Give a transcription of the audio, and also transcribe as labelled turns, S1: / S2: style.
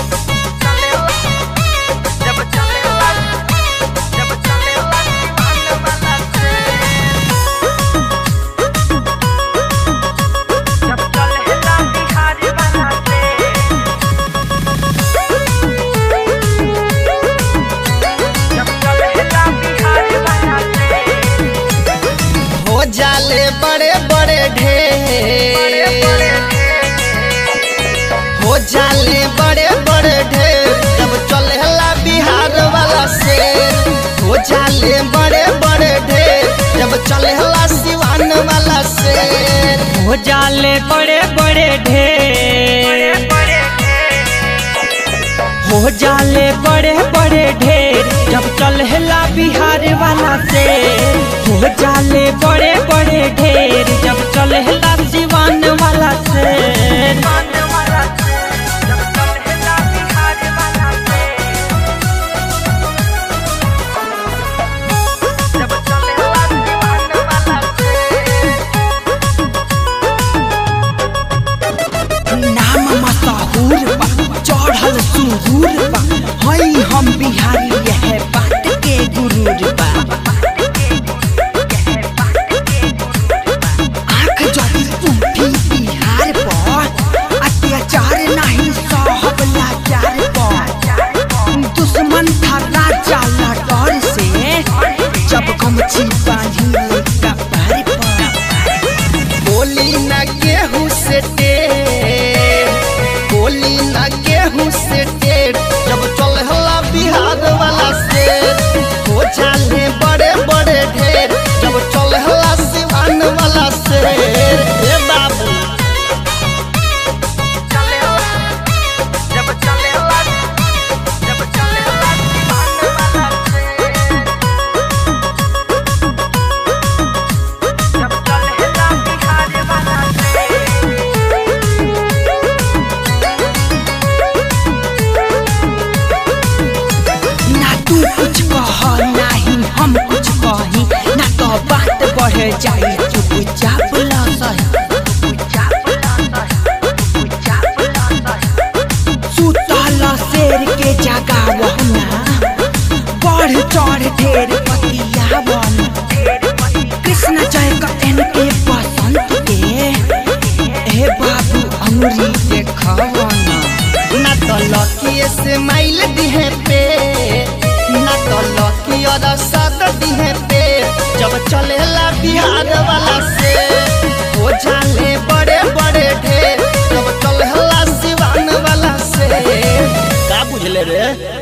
S1: हो जाले बड़े बड़े ढेर हो जाले बड़े बड़े ढेर जब चलेला बिहार वाला से हो जाले बड़े बड़े ढेर जब चलेला सिवान वाला से
S2: हो जाले बड़े बड़े ढेर हो जाले बड़े बड़े ढेर जब चलेला बिहार वाला से हो जाले बड़े बड़े ढेर जब चलेला सिवान वाला से
S3: नाम मशहूर बा चढ़ल सुरूर बा हई हम बिहारी यह बात के गुरूर बा आँख जदी उठी बिहार पर अत्याचार नहीं सहब लाचार पर दुश्मन था राजा लटर से जब गमछी बांधी कपार पर
S1: बोली न गेहूं से टेर बोली न गेहूं से टेर जब चलेला बिहार वाला से हो जाले बड़े बड़े ढेर जब चलेला सिवान वाला से ए बाबू
S3: ना तू कुछ कह नाही हम कुछ कही ना तो बात बढ़ जाई चुपचाप ल सही सुतल शेर के जगावना बढ़ चढ़ ढेर पतियावन कृष्ण जय कटन के बसंत के हे बाबू अंगुरी देखवना
S1: ना तो लकिए से माइल दिहे पे ना तो लकी और सद दिहे पे जब चलेला बिहार वाला से हो जाले बड़े बड़े ढेर जब चलेला सिवान वाला से का बुझले रे